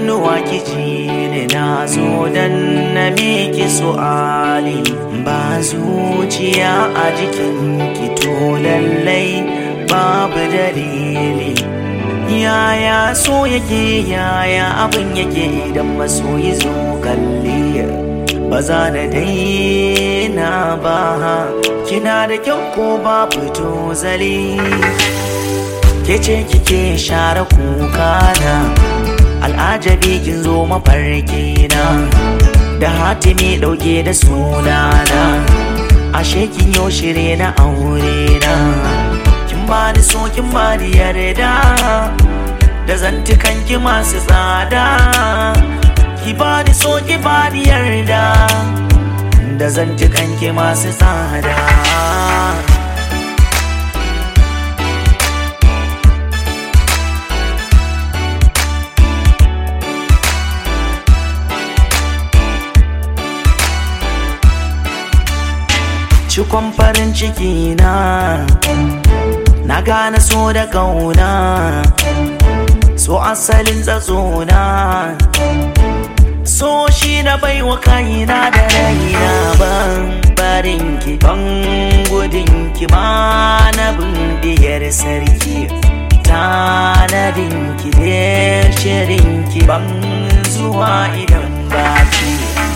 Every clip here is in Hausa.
kunnuwa kiji ne na zo dan na miki su'ali ba zuciya a jikin ki to lallai babu dalili yaya so yake yaya abin yake idan masoyi zo kalli ba za na daina ba kina da kyau ko ba fito zali ke ce kike share kuka na al'ajabi kin zo mafarki na da hatimi dauke da sunana ashe kin yo shirye na aure na kin bani so kin bani yarda da zantukan ki masu tsada ki bani so ki bani yarda da zantukan ki masu tsada cikon farin ciki na na gane so da kauna so asalin tsatsona so shi na baiwa kaina da raina ban barin ki ban gudun ki ma na bindiyar sarki tanadin ki da shirin ki ban zuwa idan baki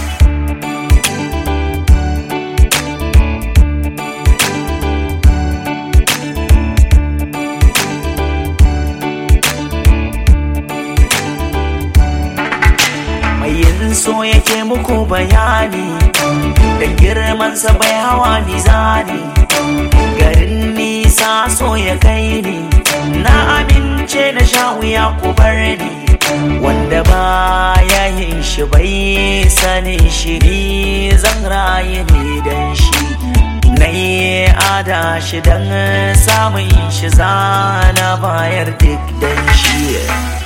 yin so yake muku bayani da girmansa bai hawa ni zani garin nisa so ya kai ni na amince na sha wuya ku bar ni wanda ba ya yin shi bai sanin shi ni zan rayu ne dan shi na yi ada shi don samun shi zana bayar duk dan shi